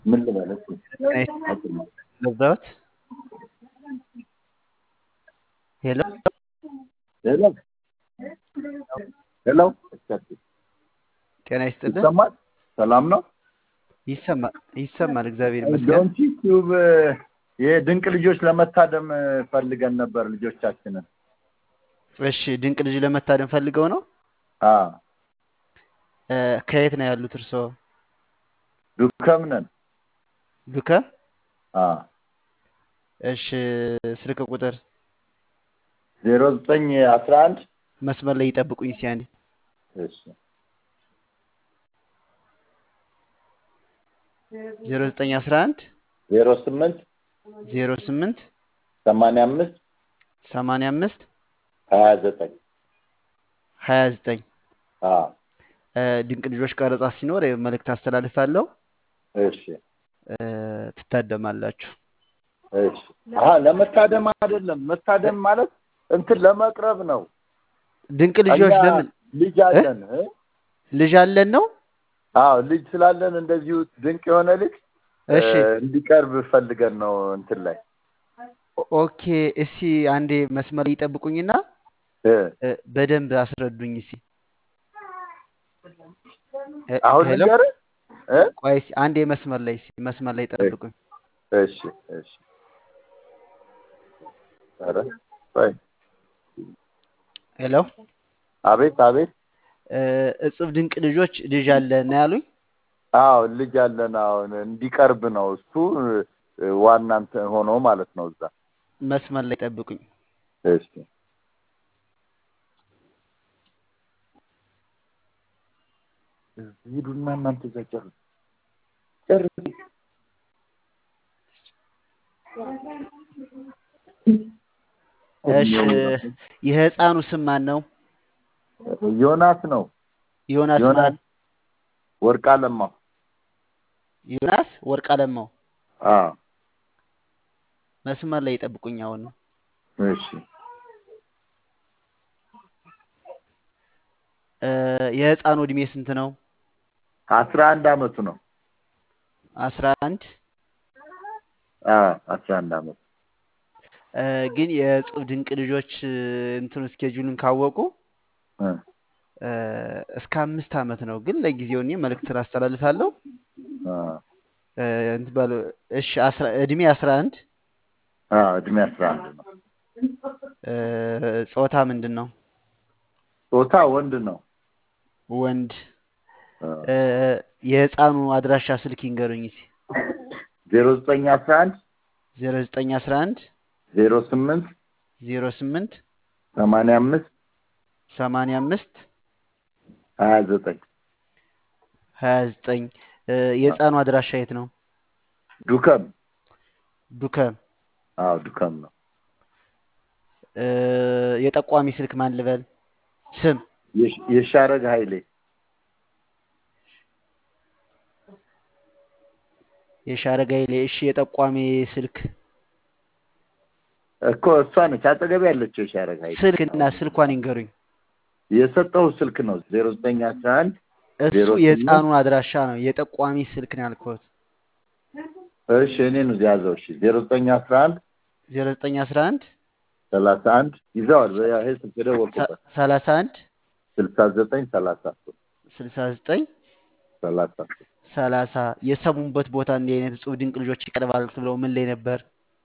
ምን ልበል እስኪ ገዛሁት። ሄሎ ሄሎ ሄሎ ጤና ይስጥልን። ይሰማል? ሰላም ነው? ይሰማል ይሰማል። እግዚአብሔር ይመስገን። ዶንኪ ቲዩብ የድንቅ ልጆች ለመታደም ፈልገን ነበር ልጆቻችንን። እሺ ድንቅ ልጅ ለመታደም ፈልገው ነው። አዎ እ፣ ከየት ነው ያሉት እርስዎ? ዱከም ነን። ዱከ። አዎ እሺ ስልክ ቁጥር ዜሮ ዘጠኝ አስራ አንድ መስመር ላይ ይጠብቁኝ እስኪ አንዴ። እሺ ዜሮ ዘጠኝ አስራ አንድ ዜሮ ስምንት ዜሮ ስምንት ሰማንያ አምስት ሰማንያ አምስት ሀያ ዘጠኝ ሀያ ዘጠኝ አዎ እ፣ ድንቅ ልጆች ቀረጻ ሲኖር መልእክት አስተላልፋለሁ። እሺ እ፣ ትታደማላችሁ። እሺ አሀ ለመታደም አይደለም። መታደም ማለት እንትን ለመቅረብ ነው። ድንቅ ልጆች እኛ ለምን ልጅ አለን እ? ልጅ አለን ነው? አዎ ልጅ ስላለን እንደዚሁ ድንቅ የሆነ ልጅ እ፣ እሺ እንዲቀርብ ፈልገን ነው እንትን ላይ ኦኬ። እስኪ አንዴ መስመር ላይ ይጠብቁኝና እ፣ እ፣ በደንብ አስረዱኝ እስኪ። እ፣ አሁን ሄሎ ልንገርህ እ? ቆይ እስኪ አንዴ መስመር ላይ እስኪ መስመር ላይ ጠብቁኝ። እሺ እሺ ኧረ ቆይ ሄሎ አቤት አቤት እ፣ እጽብ ድንቅ ልጆች ልጅ አለን ነው ያሉኝ። አዎ ልጅ አለን አሁን እንዲቀርብ ነው እሱ እ፣ ዋና እንትን ሆኖ ማለት ነው እዛ መስመር ላይ ጠብቁኝ። እሺ ሂዱና እናንተ እዛ ጨርሱ ጨርሱ እሺ የህፃኑ ስም ማን ነው? ዮናስ ነው ዮናስ ዮናስ ማን? ወርቅ አለማው ዮናስ ወርቅ አለማው። አዎ መስመር ላይ ጠብቁኝ። አሁን ነው እሺ እ፣ የህፃኑ እድሜ ስንት ነው? አስራ አንድ አመቱ ነው አስራ አንድ አዎ አስራ አንድ አመቱ እ፣ ግን የእጽብ ድንቅ ልጆች እ፣ እንትኑ ስኬጁልን ካወቁ እ፣ እ፣ እስከ አምስት አመት ነው። ግን ለጊዜው እኔ መልእክትን አስተላልፋለሁ። አዎ እ፣ እንትን በሉ እሺ። አስራ እድሜ አስራ አንድ አዎ እድሜ አስራ አንድ ነው እ፣ ጾታ ምንድን ነው? ጾታ ወንድ ነው ወንድ። አዎ እ፣ የህፃኑ አድራሻ ስልክ ይንገሩኝ እስኪ። ዜሮ ዘጠኝ አስራ አንድ ዜሮ ዘጠኝ አስራ አንድ ዜሮ ስምንት ዜሮ ስምንት ሰማንያ አምስት ሰማንያ አምስት ሀያ ዘጠኝ ሀያ ዘጠኝ የህፃኑ አድራሻ የት ነው? ዱከም ዱከም። አዎ ዱከም ነው እ፣ የጠቋሚ ስልክ ማን ልበል? ስም የሽ- የሻረግ ኃይሌ የሻረጋ ይሌ። እሺ የጠቋሚ ስልክ እኮ እሷ ነች አጠገቤ ያለችው የሻረግ ኃይሌ ስልክና ስልኳን ይንገሩኝ። የሰጠው ስልክ ነው ዜሮ ዘጠኝ አስራ አንድ እሱ ዜሮ ስምንት የህፃኑ አድራሻ ነው። የጠቋሚ ስልክ ነው ያልኩት። እሺ እኔ ነው ያዘው እሺ ዜሮ ዘጠኝ አስራ አንድ ዜሮ ዘጠኝ አስራ አንድ ሰላሳ አንድ ይዘዋል በያ ይሄ ስልክ የደወልኩበት ሰላሳ አንድ ስልሳ ዘጠኝ ሰላሳ ሶስት ስልሳ ዘጠኝ ሰላሳ ሶስት ሰላሳ የሰሙበት ቦታ እንዲህ አይነት እጹብ ድንቅ ልጆች ይቀርባል ብለው ምን ላይ ነበር?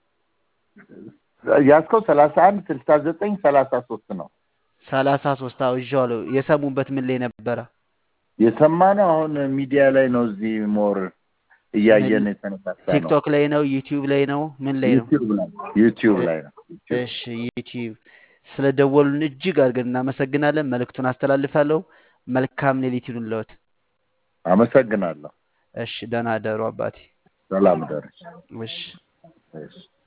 ያዝከው ሰላሳ አንድ ስልሳ ዘጠኝ ሰላሳ ሶስት ነው ሰላሳ ሶስት አዎ ይዤዋለሁ። የሰሙበት ምን ላይ ነበረ? የሰማነው አሁን ሚዲያ ላይ ነው እዚህ ሞር እያየን የተነሳሳ ነው ቲክቶክ ላይ ነው? ዩቲዩብ ላይ ነው? ምን ላይ ነው? ዩቲዩብ ላይ ዩቲዩብ ላይ ነው ዩቲዩብ እሺ ዩቲዩብ። ስለ ደወሉን እጅግ አድርገን እናመሰግናለን። መልእክቱን አስተላልፋለሁ። መልካም ሌሊት ይሁንልዎት። አመሰግናለሁ እሺ ደህና ደሩ አባቴ። ሰላም ደረስ እሺ እሺ